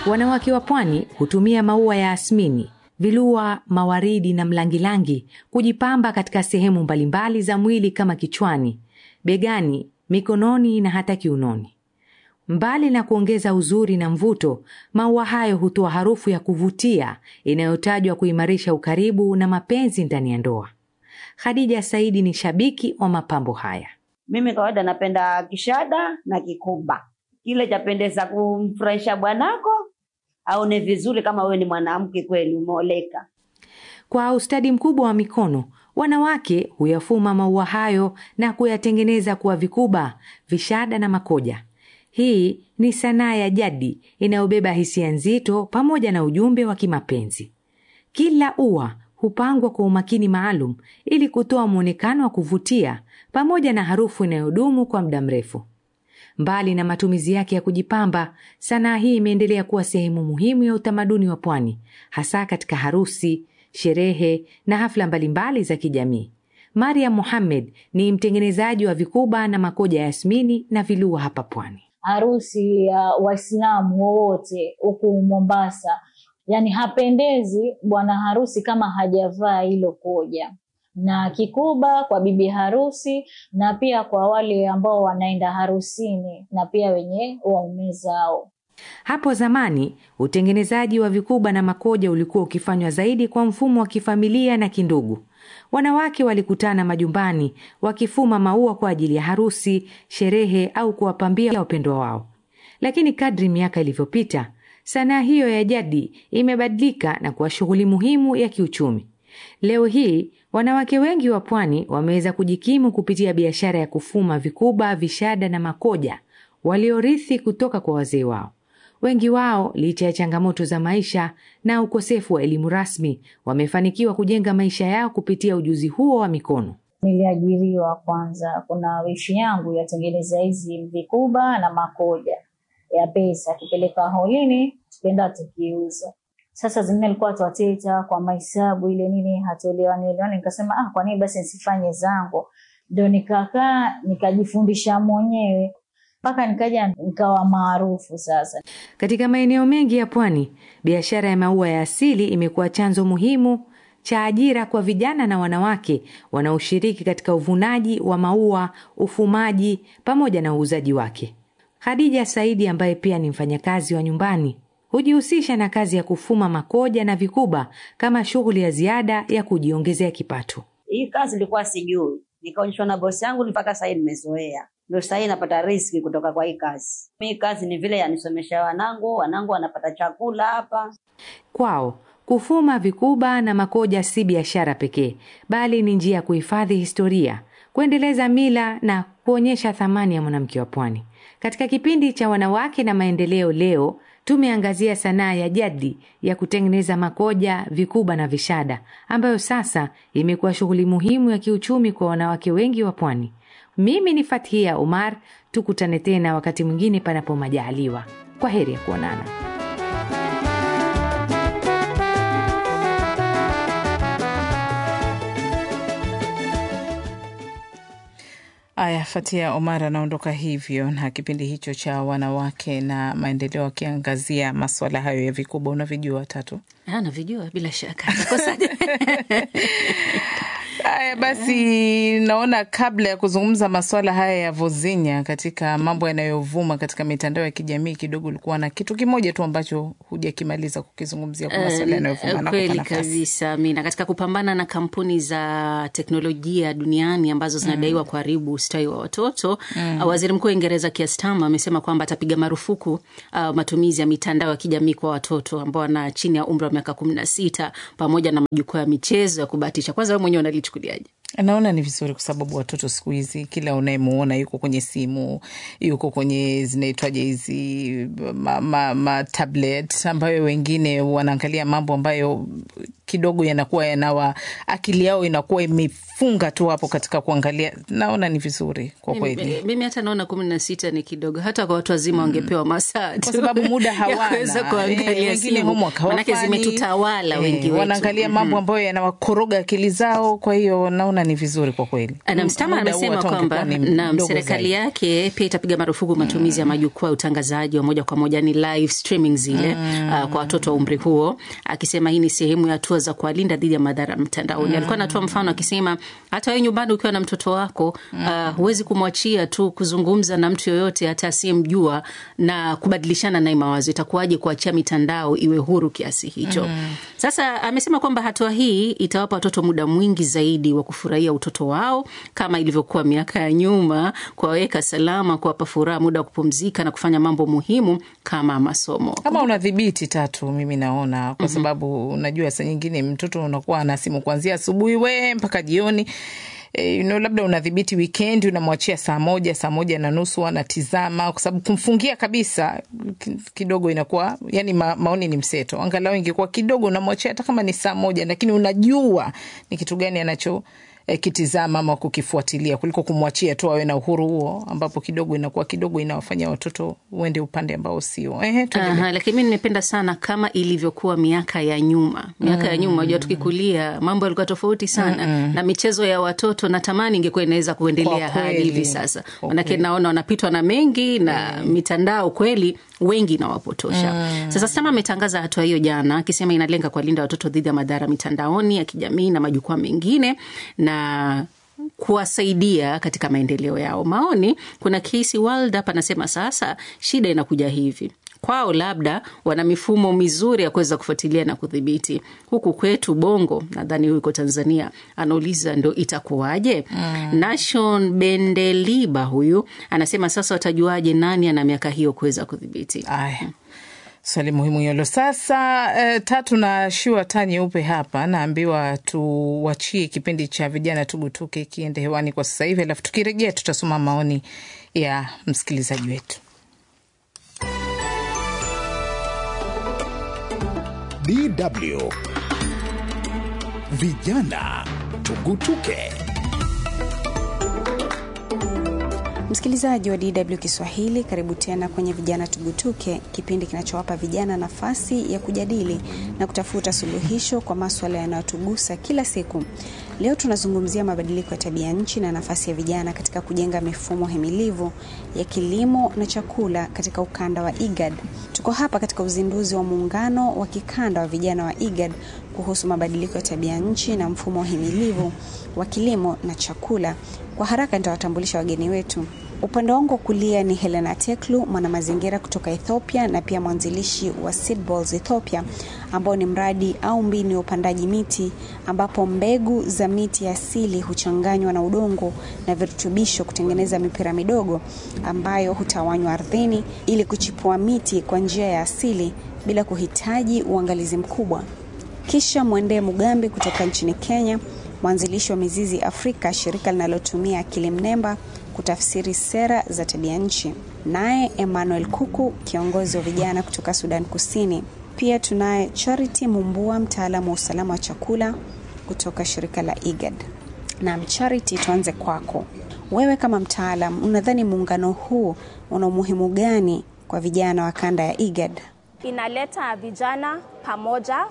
Wanawake wa pwani hutumia maua ya asmini, vilua, mawaridi na mlangilangi kujipamba katika sehemu mbalimbali za mwili kama kichwani, begani, mikononi na hata kiunoni. Mbali na kuongeza uzuri na mvuto, maua hayo hutoa harufu ya kuvutia inayotajwa kuimarisha ukaribu na mapenzi ndani ya ndoa. Khadija Saidi ni shabiki wa mapambo haya. Mimi kawaida napenda kishada na kikuba, kile chapendeza kumfurahisha bwanako aone vizuri, kama wewe ni mwanamke kweli umeoleka. Kwa ustadi mkubwa wa mikono, wanawake huyafuma maua hayo na kuyatengeneza kuwa vikuba, vishada na makoja. Hii ni sanaa ya jadi inayobeba hisia nzito pamoja na ujumbe wa kimapenzi. Kila ua hupangwa kwa umakini maalum ili kutoa mwonekano wa kuvutia pamoja na harufu inayodumu kwa muda mrefu. Mbali na matumizi yake ya kujipamba, sanaa hii imeendelea kuwa sehemu muhimu ya utamaduni wa pwani, hasa katika harusi, sherehe na hafla mbalimbali za kijamii. Mariam Mohamed ni mtengenezaji wa vikuba na makoja ya yasmini na vilua hapa pwani. harusi ya Waislamu wowote huku Mombasa, yani hapendezi bwana harusi kama hajavaa hilo koja na kikuba kwa bibi harusi, na pia kwa wale ambao wanaenda harusini na pia wenye waume zao. Hapo zamani utengenezaji wa vikuba na makoja ulikuwa ukifanywa zaidi kwa mfumo wa kifamilia na kindugu. Wanawake walikutana majumbani wakifuma maua kwa ajili ya harusi, sherehe au kuwapambia wapendwa wao. Lakini kadri miaka ilivyopita, sanaa hiyo ya jadi imebadilika na kuwa shughuli muhimu ya kiuchumi. Leo hii wanawake wengi wa pwani wameweza kujikimu kupitia biashara ya kufuma vikuba, vishada na makoja waliorithi kutoka kwa wazee wao. Wengi wao licha ya changamoto za maisha na ukosefu wa elimu rasmi, wamefanikiwa kujenga maisha yao kupitia ujuzi huo wa mikono. Niliajiriwa kwanza, kuna wishi yangu yatengeneza hizi vikuba na makoja ya pesa, akipeleka holini tukaenda tukiuza. Sasa zingine alikuwa twateta kwa mahesabu ile nini, hatuelewani elewani. Nikasema ah, kwa nini basi nisifanye zangu? Ndio nikakaa nikajifundisha mwenyewe mpaka nikaja nikawa maarufu sasa. Katika maeneo mengi ya pwani, biashara ya maua ya asili imekuwa chanzo muhimu cha ajira kwa vijana na wanawake wanaoshiriki katika uvunaji wa maua, ufumaji pamoja na uuzaji wake. Khadija Saidi ambaye pia ni mfanyakazi wa nyumbani hujihusisha na kazi ya kufuma makoja na vikuba kama shughuli ya ziada ya kujiongezea kipato. Hii kazi nilikuwa sijui, nikaonyeshwa na bosi yangu, mpaka sahii nimezoea, ndio sahii napata riski kutoka kwa hii kazi. Hii kazi ni vile yanisomesha wanangu, wanangu wanapata chakula hapa. Kwao kufuma vikuba na makoja si biashara pekee, bali ni njia ya kuhifadhi historia, kuendeleza mila na kuonyesha thamani ya mwanamke wa pwani. Katika kipindi cha wanawake na maendeleo leo tumeangazia sanaa ya jadi ya kutengeneza makoja, vikuba na vishada ambayo sasa imekuwa shughuli muhimu ya kiuchumi kwa wanawake wengi wa pwani. Mimi ni Fathia Umar, tukutane tena wakati mwingine panapo majaliwa. Kwa heri ya kuonana. Aya, Fatia Omar anaondoka hivyo na kipindi hicho cha wanawake na maendeleo, akiangazia maswala hayo ya vikuba. Unavijua tatu? Ah, navijua bila shaka. Nakosaje? Haya basi, naona kabla ya kuzungumza maswala haya ya vozinya katika mambo yanayovuma katika mitandao ya kijamii, kidogo ulikuwa na kitu kimoja tu ambacho hujakimaliza kukizungumzia kwa maswala yanayovuma. Nakupa Kweli nafasi. kabisa, Mina. Katika kupambana na kampuni za teknolojia duniani ambazo zinadaiwa kuharibu ustawi wa watoto uh, waziri mkuu wa Uingereza Keir Starmer amesema kwamba atapiga marufuku uh, matumizi ya mitandao ya kijamii kwa watoto ambao wana chini ya umri wa miaka kumi na sita pamoja na majukwaa ya michezo ya kubahatisha. Kwanza wewe mwenyewe unalichukuliaje? Naona ni vizuri kwa sababu watoto siku hizi kila unayemuona yuko kwenye simu, yuko kwenye zinaitwaje hizi ma, ma, ma tablet ambayo wengine wanaangalia mambo ambayo kidogo yanakuwa yanawa akili yao inakuwa imefunga tu hapo katika kuangalia. Naona ni vizuri kwa kweli. Mimi, mimi hata naona kumi na sita ni kidogo, hata kwa watu wazima wangepewa masaa tu kwa sababu muda ya hawana. kuweza Eh, kuangalia wengine simu, homework manake hawafanyi. zimetutawala Eh, wengi wetu. wanaangalia mambo ambayo yanawakoroga akili zao. Kwa hiyo naona ni vizuri kwa kweli. na mstama Muda huu amesema hata kwamba ungekuwa ni na mdogo serikali zaidi. yake pia itapiga marufuku matumizi ya majukwaa ya utangazaji wa moja kwa moja, ni live streaming zile uh, kwa watoto wa umri huo, akisema hii ni sehemu ya hatua za kuwalinda dhidi ya madhara mtandaoni. Alikuwa anatoa mfano akisema hata wewe nyumbani ukiwa na mtoto wako uh, huwezi kumwachia tu kuzungumza na mtu yoyote hata asiyemjua na kubadilishana naye mawazo. Itakuwaje kuachia mitandao iwe huru kiasi hicho? Sasa amesema kwamba hatua hii itawapa watoto muda mwingi zaidi wa kufurahia utoto wao kama ilivyokuwa miaka ya nyuma, kuwaweka salama, kuwapa furaha, muda wa kupumzika na kufanya mambo muhimu kama masomo. kama unadhibiti tatu, mimi naona kwa sababu unajua saa nyingine mtoto unakuwa ana simu kuanzia asubuhi we mpaka jioni. E, you know, labda unadhibiti wikendi, unamwachia saa moja saa moja na nusu anatizama, kwa sababu kumfungia kabisa ki- kidogo inakuwa yani, ma, maoni ni mseto. Angalau ingekuwa kidogo unamwachia hata kama ni saa moja, lakini unajua ni kitu gani anacho eh, kitizama ama kukifuatilia kuliko kumwachia tu awe na uhuru huo, ambapo kidogo inakuwa kidogo inawafanya watoto uende upande ambao sio. Ehe, tuendelee. Aha, lakini mi nimependa sana kama ilivyokuwa miaka ya nyuma. Miaka ya nyuma, unajua tukikulia mambo yalikuwa tofauti sana na michezo ya watoto, natamani ingekuwa inaweza kuendelea Kwa hadi kweli. hivi sasa, Kwa manake kweli. naona wanapitwa na mengi na mitandao kweli wengi inawapotosha. Sasa Sama ametangaza hatua hiyo jana, akisema inalenga kuwalinda watoto dhidi ya madhara mitandaoni ya kijamii na majukwaa mengine na kuwasaidia katika maendeleo yao. Maoni, kuna Casey Waldup anasema sasa shida inakuja hivi kwao labda wana mifumo mizuri ya kuweza kufuatilia na kudhibiti. Huku kwetu Bongo, nadhani huko Tanzania, anauliza ndo itakuwaje? Mm. Nashon Bendeliba huyu anasema sasa watajuaje nani ana miaka hiyo kuweza kudhibiti? Aya, swali muhimu hilo. Sasa eh, tatu na shua taa nyeupe hapa, naambiwa tuwachie kipindi cha vijana tugutuke kiende hewani kwa sasa hivi, alafu tukirejea tutasoma maoni ya msikilizaji wetu. DW Vijana Tugutuke. Msikilizaji wa DW Kiswahili, karibu tena kwenye Vijana Tugutuke, kipindi kinachowapa vijana nafasi ya kujadili na kutafuta suluhisho kwa maswala yanayotugusa kila siku. Leo tunazungumzia mabadiliko ya tabia nchi na nafasi ya vijana katika kujenga mifumo himilivu ya kilimo na chakula katika ukanda wa IGAD. Tuko hapa katika uzinduzi wa muungano wa kikanda wa vijana wa IGAD kuhusu mabadiliko ya tabia nchi na mfumo himilivu wa kilimo na chakula. Kwa haraka nitawatambulisha wageni wetu. Upande wangu wa kulia ni Helena Teklu, mwanamazingira kutoka Ethiopia na pia mwanzilishi wa Seedballs Ethiopia, ambao ni mradi au mbinu ya upandaji miti ambapo mbegu za miti ya asili huchanganywa na udongo na virutubisho kutengeneza mipira midogo ambayo hutawanywa ardhini ili kuchipua miti kwa njia ya asili bila kuhitaji uangalizi mkubwa. Kisha Mwendee Mugambi kutoka nchini Kenya, mwanzilishi wa Mizizi Afrika, shirika linalotumia akili mnemba kutafsiri sera za tabia nchi. Naye Emmanuel Kuku, kiongozi wa vijana kutoka Sudan Kusini. Pia tunaye Charity Mumbua, mtaalamu wa usalama wa chakula kutoka shirika la IGAD. Na Charity, tuanze kwako. Wewe kama mtaalam, unadhani muungano huu una umuhimu gani kwa vijana wa kanda ya IGAD? inaleta vijana pamoja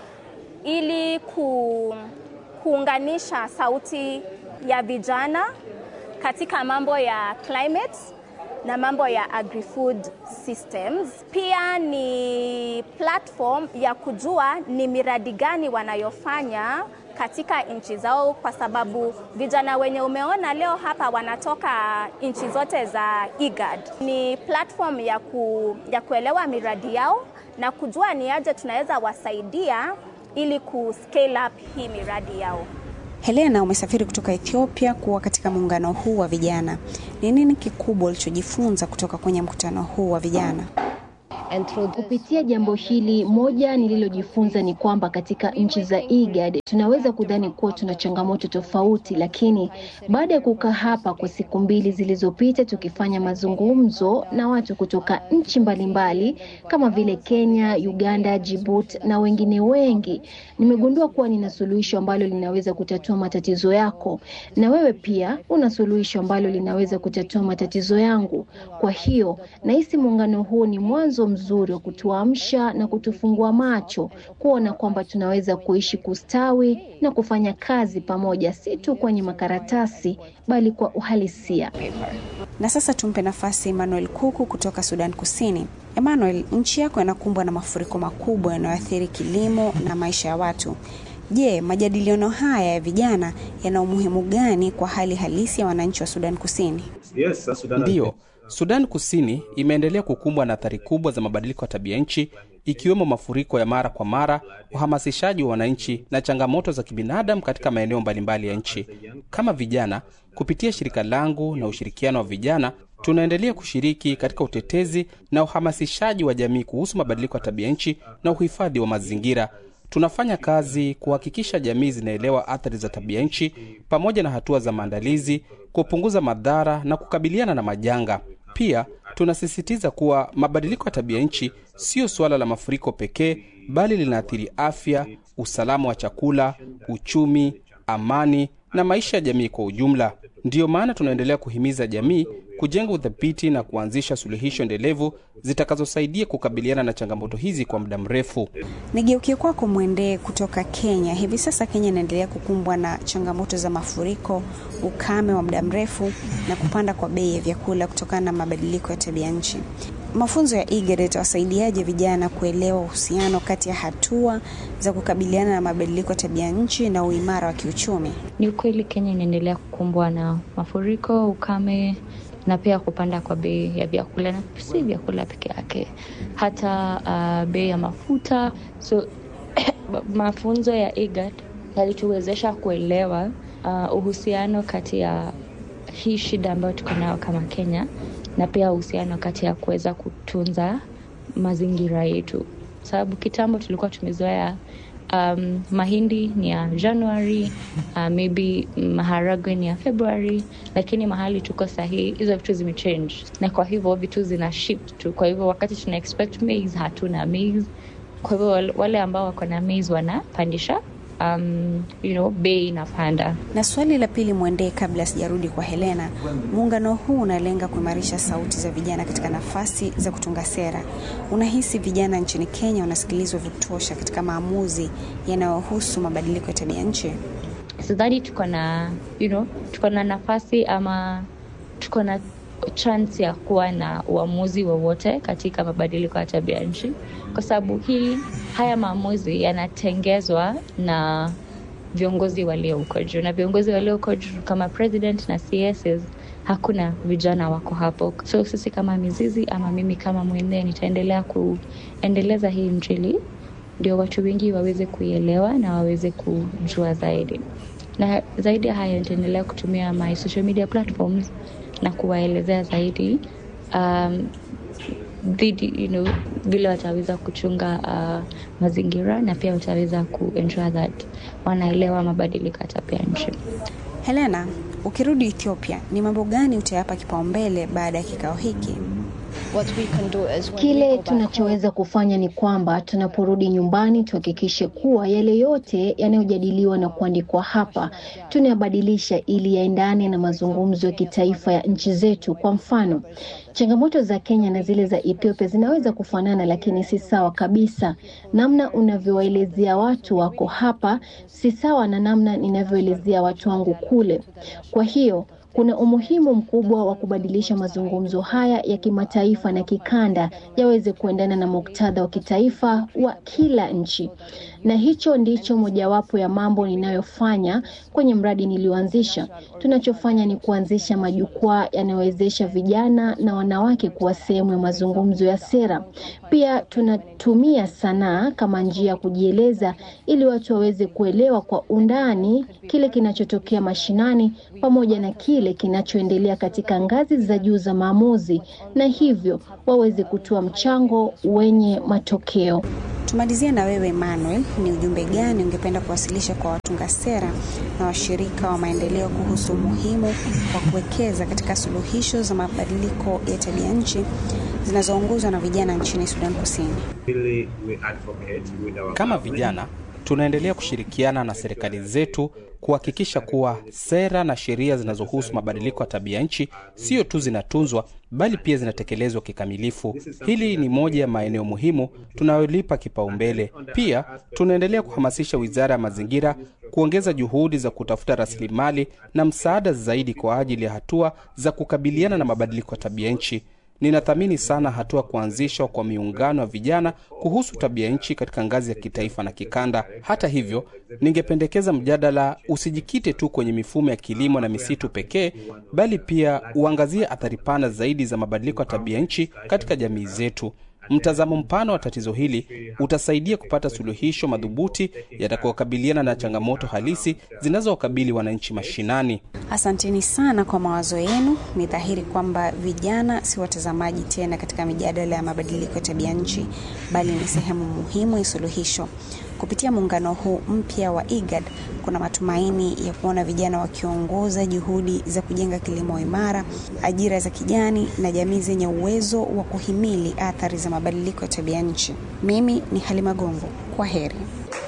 ili ku, kuunganisha sauti ya vijana katika mambo ya climate na mambo ya agri-food systems. Pia ni platform ya kujua ni miradi gani wanayofanya katika nchi zao, kwa sababu vijana wenye umeona leo hapa wanatoka nchi zote za IGAD. Ni platform ya, ku, ya kuelewa miradi yao na kujua ni aje tunaweza wasaidia ili ku scale up hii miradi yao. Helena, umesafiri kutoka Ethiopia kuwa katika muungano huu wa vijana. Ni nini kikubwa ulichojifunza kutoka kwenye mkutano huu wa vijana? Kupitia jambo hili, moja nililojifunza ni kwamba katika nchi za IGAD tunaweza kudhani kuwa tuna changamoto tofauti, lakini baada ya kukaa hapa kwa siku mbili zilizopita tukifanya mazungumzo na watu kutoka nchi mbalimbali kama vile Kenya, Uganda, Djibouti na wengine wengi, nimegundua kuwa nina suluhisho ambalo linaweza kutatua matatizo yako, na wewe pia una suluhisho ambalo linaweza kutatua matatizo yangu. Kwa hiyo nahisi muungano huu ni mwanzo mzuri wa kutuamsha na kutufungua macho kuona kwamba tunaweza kuishi, kustawi na kufanya kazi pamoja, si tu kwenye makaratasi bali kwa uhalisia. Na sasa tumpe nafasi Emmanuel Kuku kutoka Sudan Kusini. Emmanuel, nchi yako inakumbwa na mafuriko makubwa yanayoathiri kilimo na maisha ya watu. Je, majadiliano haya ya vijana yana umuhimu gani kwa hali halisi ya wananchi wa Sudan Kusini? Yes, ndiyo. Sudan Kusini imeendelea kukumbwa na athari kubwa za mabadiliko ya tabia nchi ikiwemo mafuriko ya mara kwa mara, uhamasishaji wa wananchi na changamoto za kibinadamu katika maeneo mbalimbali ya nchi. Kama vijana, kupitia shirika langu na ushirikiano wa vijana, tunaendelea kushiriki katika utetezi na uhamasishaji wa jamii kuhusu mabadiliko ya tabia nchi na uhifadhi wa mazingira. Tunafanya kazi kuhakikisha jamii zinaelewa athari za tabia nchi pamoja na hatua za maandalizi, kupunguza madhara na kukabiliana na majanga. Pia tunasisitiza kuwa mabadiliko ya tabia nchi siyo suala la mafuriko pekee, bali linaathiri afya, usalama wa chakula, uchumi, amani na maisha ya jamii kwa ujumla. Ndiyo maana tunaendelea kuhimiza jamii kujenga uthabiti na kuanzisha suluhisho endelevu zitakazosaidia kukabiliana na changamoto hizi kwa muda mrefu. Nigeukie kwako Mwendee kutoka Kenya. Hivi sasa Kenya inaendelea kukumbwa na changamoto za mafuriko, ukame wa muda mrefu na kupanda kwa bei ya vyakula kutokana na mabadiliko ya tabia nchi. Mafunzo ya IGAD yatawasaidiaje vijana kuelewa uhusiano kati ya hatua za kukabiliana na mabadiliko ya tabia nchi na uimara wa kiuchumi? Ni ukweli Kenya inaendelea kukumbwa na mafuriko, ukame na pia kupanda kwa bei ya vyakula, na si vyakula peke yake, hata uh, bei ya mafuta. So mafunzo ya IGAD yalituwezesha kuelewa uh, uhusiano kati ya hii shida ambayo tuko nayo kama Kenya na pia uhusiano kati ya kuweza kutunza mazingira yetu, sababu kitambo tulikuwa tumezoea um, mahindi ni ya Januari, uh, maybe maharagwe ni ya February, lakini mahali tuko sahii hizo vitu zimechange, na kwa hivyo vitu zina shift tu. Kwa hivyo wakati tuna expect maize hatuna maize, kwa hivyo wale ambao wako na maize wanapandisha um, you know, bei inapanda. Na swali la pili Mwendee, kabla sijarudi kwa Helena, muungano huu unalenga kuimarisha sauti za vijana katika nafasi za kutunga sera. Unahisi vijana nchini Kenya wanasikilizwa vya kutosha katika maamuzi yanayohusu mabadiliko ya tabia nchi? Sidhani tuko na you know, tuko na nafasi ama tuko na chance ya kuwa na uamuzi wowote katika mabadiliko ya tabia nchi, kwa sababu hii haya maamuzi yanatengezwa na viongozi walio huko juu, na viongozi walio huko juu kama president na CSs, hakuna vijana wako hapo. So sisi kama mizizi ama mimi kama Mwendee nitaendelea kuendeleza hii Injili ndio watu wengi waweze kuielewa na waweze kujua zaidi, na zaidi ya hayo nitaendelea kutumia my social media platforms na kuwaelezea zaidi um, dhidi you know, vile wataweza kuchunga uh, mazingira na pia wataweza kuensure that wanaelewa mabadiliko ya tabia nchi. Helena, ukirudi Ethiopia, ni mambo gani utayapa kipaumbele baada ya kikao hiki? Kile tunachoweza kufanya ni kwamba tunaporudi nyumbani tuhakikishe kuwa yale yote yanayojadiliwa na kuandikwa hapa tunayabadilisha ili yaendane na mazungumzo ya kitaifa ya nchi zetu. Kwa mfano, changamoto za Kenya na zile za Ethiopia zinaweza kufanana, lakini si sawa kabisa. Namna unavyowaelezea watu wako hapa si sawa na namna ninavyoelezea watu wangu kule. Kwa hiyo kuna umuhimu mkubwa wa kubadilisha mazungumzo haya ya kimataifa na kikanda yaweze kuendana na muktadha wa kitaifa wa kila nchi, na hicho ndicho mojawapo ya mambo ninayofanya kwenye mradi nilioanzisha. Tunachofanya ni kuanzisha majukwaa yanayowezesha vijana na wanawake kuwa sehemu ya mazungumzo ya sera. Pia tunatumia sanaa kama njia ya kujieleza ili watu waweze kuelewa kwa undani kile kinachotokea mashinani pamoja na kile kile kinachoendelea katika ngazi za juu za maamuzi, na hivyo waweze kutoa mchango wenye matokeo. Tumalizie na wewe Emmanuel, ni ujumbe gani ungependa kuwasilisha kwa watunga sera na washirika wa maendeleo kuhusu umuhimu wa kuwekeza katika suluhisho za mabadiliko ya tabia nchi zinazoongozwa na vijana nchini Sudan Kusini? Kama vijana tunaendelea kushirikiana na serikali zetu kuhakikisha kuwa sera na sheria zinazohusu mabadiliko ya tabia nchi sio tu zinatunzwa bali pia zinatekelezwa kikamilifu. Hili ni moja ya maeneo muhimu tunayolipa kipaumbele. Pia tunaendelea kuhamasisha Wizara ya Mazingira kuongeza juhudi za kutafuta rasilimali na msaada zaidi kwa ajili ya hatua za kukabiliana na mabadiliko ya tabia nchi. Ninathamini sana hatua kuanzishwa kwa miungano ya vijana kuhusu tabia nchi katika ngazi ya kitaifa na kikanda. Hata hivyo, ningependekeza mjadala usijikite tu kwenye mifumo ya kilimo na misitu pekee, bali pia uangazie athari pana zaidi za mabadiliko ya tabia nchi katika jamii zetu. Mtazamo mpana wa tatizo hili utasaidia kupata suluhisho madhubuti yatakayokabiliana na changamoto halisi zinazowakabili wananchi mashinani. Asanteni sana kwa mawazo yenu. Ni dhahiri kwamba vijana si watazamaji tena katika mijadala ya mabadiliko ya tabia nchi, bali ni sehemu muhimu ya suluhisho. Kupitia muungano huu mpya wa IGAD, kuna matumaini ya kuona vijana wakiongoza juhudi za kujenga kilimo imara, ajira za kijani na jamii zenye uwezo wa kuhimili athari za mabadiliko ya tabia nchi. Mimi ni Halima Gongo, kwa heri.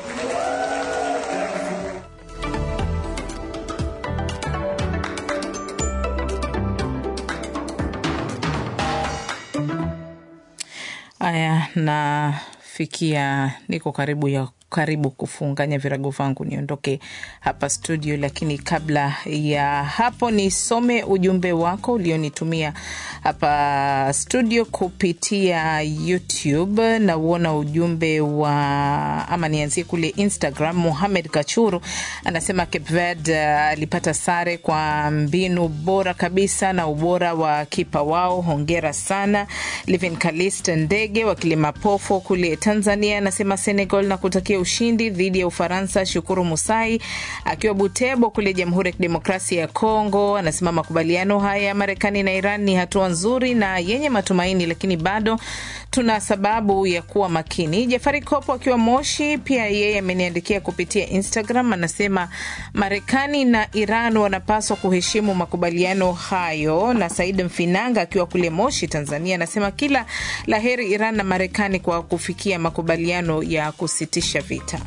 Aya, nafikia niko karibu ya karibu kufunganya virago vangu niondoke hapa studio, lakini kabla ya hapo nisome ujumbe wako ulionitumia hapa studio kupitia YouTube. Nauona ujumbe wa ama, nianzie kule Instagram. Muhamed Kachuru anasema Cape Verde alipata sare kwa mbinu bora kabisa na ubora wa kipa wao, hongera sana. Livin Kalist Ndege wa Kilimapofo kule Tanzania anasema Senegal na kutakia ushindi dhidi ya Ufaransa. Shukuru Musai akiwa Butebo kule Jamhuri ya Kidemokrasia ya Kongo anasema makubaliano haya ya Marekani na Iran ni hatua nzuri na yenye matumaini, lakini bado tuna sababu ya kuwa makini. Jafari Kopo akiwa Moshi pia yeye ameniandikia kupitia Instagram, anasema Marekani na Iran wanapaswa kuheshimu makubaliano hayo. Na Said Mfinanga akiwa kule Moshi, Tanzania, anasema kila laheri Iran na Marekani kwa kufikia makubaliano ya kusitisha vita.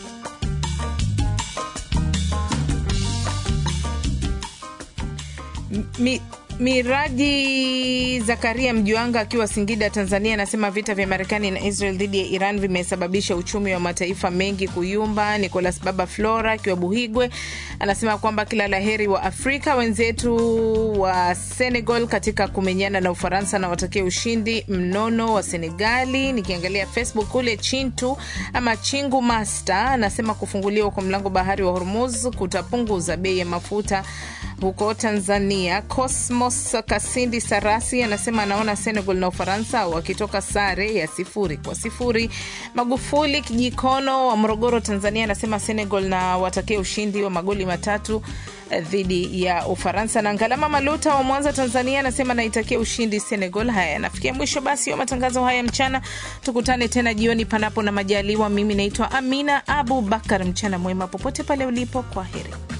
Mi, Miraji Zakaria Mjuanga akiwa Singida, Tanzania, anasema vita vya Marekani na Israel dhidi ya Iran vimesababisha uchumi wa mataifa mengi kuyumba. Nicolas Baba Flora akiwa Buhigwe anasema kwamba kila laheri wa Afrika wenzetu wa Senegal katika kumenyana na Ufaransa na watakia ushindi mnono wa Senegali. Nikiangalia Facebook kule Chintu ama Chingu Master anasema kufunguliwa kwa mlango bahari wa Hormuz kutapunguza bei ya mafuta huko Tanzania. Cosmos Kasindi Sarasi anasema anaona Senegal na Ufaransa wakitoka sare ya sifuri kwa sifuri. Magufuli Kijikono wa Morogoro, Tanzania anasema Senegal na watakia ushindi wa magoli matatu dhidi ya Ufaransa. Na Ngalama Maluta wa Mwanza, Tanzania anasema naitakia ushindi Senegal. Haya, yanafikia mwisho basi wa matangazo haya mchana. Tukutane tena jioni, panapo na majaliwa. Mimi naitwa Amina Abu Bakar. Mchana mwema popote pale ulipo, kwa heri.